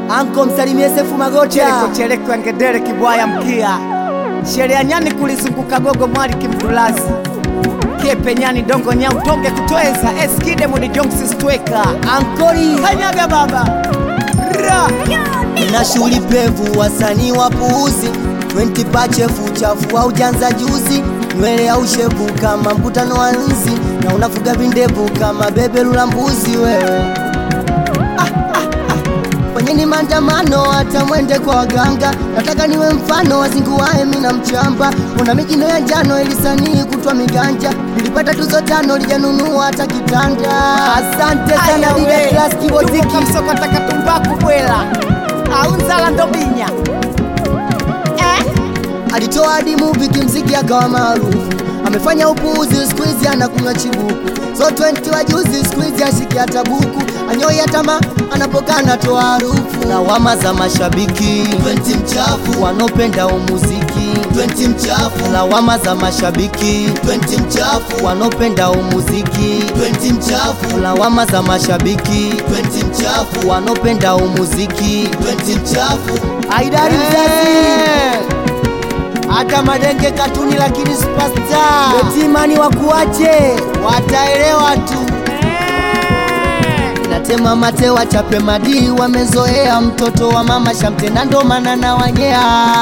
Anko msalimie Sefu Magota. Cheleko cheleko ya ngedere kibwaya mkia sheria nyani kulizunguka gogo mwali kimdulazi kepe nyani dongo nyau tonge kutweza eskide mudi jonksi stweka Ankoli kanyaga baba ra na shughuli pevu, wasanii wapuuzi 20 pachefu chafu au janza juzi, nywele au shevu kama mkutano wa nzi, na unafuga vindevu kama bebe la mbuzi wewe. Fanyeni maandamano hata mwende kwa waganga, nataka niwe mfano wazinguae mina mchamba. Una mijino ya njano ilisanii kutwa miganja, nilipata tuzo tano lijanunua hata kitanda. Asante sana Dida Class Kibotiki. kamsokotaka tumbaku bwela aunzala ndobinya eh? alitoa hadi movie kimziki akawa maarufu, amefanya upuuzi, siku hizi anakunywa chibuku. So 20 wa juzi, siku hizi ashiki hata buku, anyoi atama anapokaa anatoa harufu. Lawama za mashabiki 20 mchafu, wanaopenda umuziki 20 mchafu, lawama za mashabiki 20 mchafu, wanaopenda umuziki 20 mchafu, lawama za mashabiki 20 mchafu, wanaopenda umuziki 20 mchafu. Aidari mzazi hata madenge katuni lakini superstar betimani wakuache wataelewa tu natema mate wachape madii wamezoea mtoto wa mama shamte na ndo maana na wanyea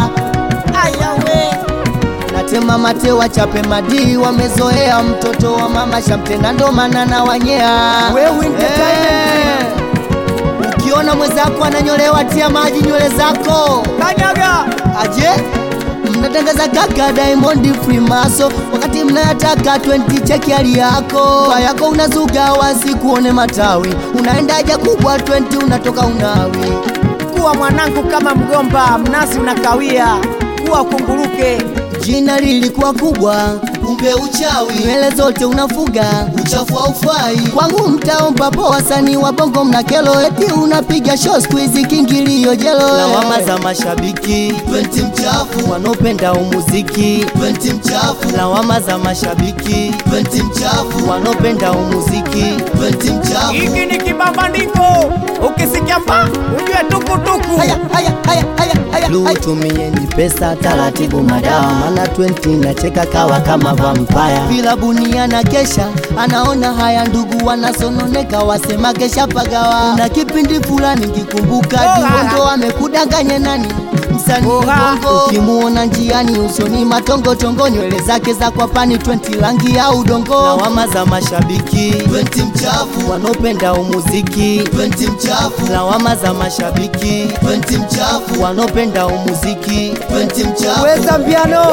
ayawe natema mate wachape madii wamezoea mtoto wa mama shamte na ndo maana na wanyea Wewe entertainment. Eh. ukiona mwenzako ananyolewa tia maji nywele zako kanyaga aje mnatangaza kaka Diamond Freemaso wakati mnayataka 20 cheki hali yako Kwa yako unazuga wasi kuone matawi unaenda haja kubwa 20 unatoka unawi kuwa mwanangu kama mgomba mnasi unakawia kuwa kunguruke jina lilikuwa kubwa kumbe uchawi nywele zote unafuga uchafu haufai kwangu mtaomba po wasanii wa bongo mna kelo eti unapiga show siku hizi kingilio jelo lawama za mashabiki 20 mchafu wanaopenda umuziki 20 mchafu lawama za mashabiki 20 mchafu wanaopenda umuziki 20 mchafu hiki ni kibambandiko ukisikia mba ujue tukutuku haya haya haya haya haya Lu tumieni pesa taratibu madawa maana 20 nacheka kawa kama vampire vilabuni na kesha anaona haya ndugu wanasononeka wasema kesha pagawa na kipindi fulani kikumbuka Oha. duondo amekudanganya nani msanii Oha. bongo ukimuona njiani usoni matongotongo nywele zake za kwapani 20 rangi ya udongo lawama za mashabiki 20 mchafu wanaopenda umuziki 20 mchafu lawama za mashabiki 20 mchafu wanaopenda umuziki 20 mchafu weza mpiano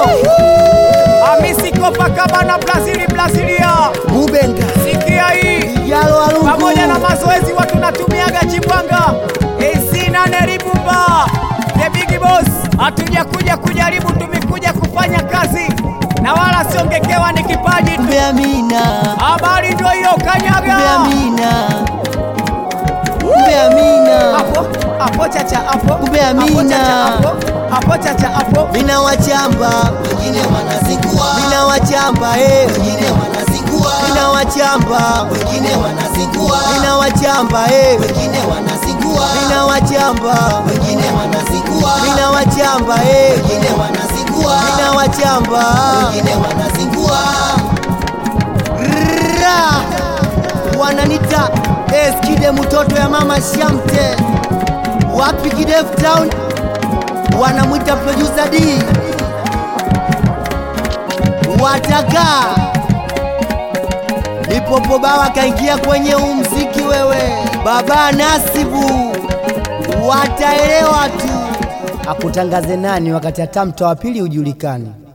amisi kopakabana brazili brazilia mubenga sikia hii yalo alungu pamoja na mazoezi watu natumiaga chibwanga isina neribumba the big boss hatuja kuja kujaribu tumekuja kufanya kazi na wala siongekewa ni kipaji tu kumbe amina habari ndio hiyo kumbe kanyaga amina kumbe amina hapo hapo chacha hapo Kumbe Hapo Amina. chacha hapo hapo chacha hapo mina wachamba wengine wanazingua mina wachamba eh wengine wanazingua mina wachamba wengine wanazingua mina wachamba eh wengine wanazingua mina wachamba wengine wanazingua mina wachamba eh wengine wanazingua mina wachamba wengine wanazingua Ra! wananita eskide mtoto ya mama shamte wapi kidevu town wanamwita producer D wataka Lipopo bawa kaingia kwenye umziki wewe, baba Nasibu wataelewa tu. Akutangaze nani wakati hata mto wa pili hujulikani?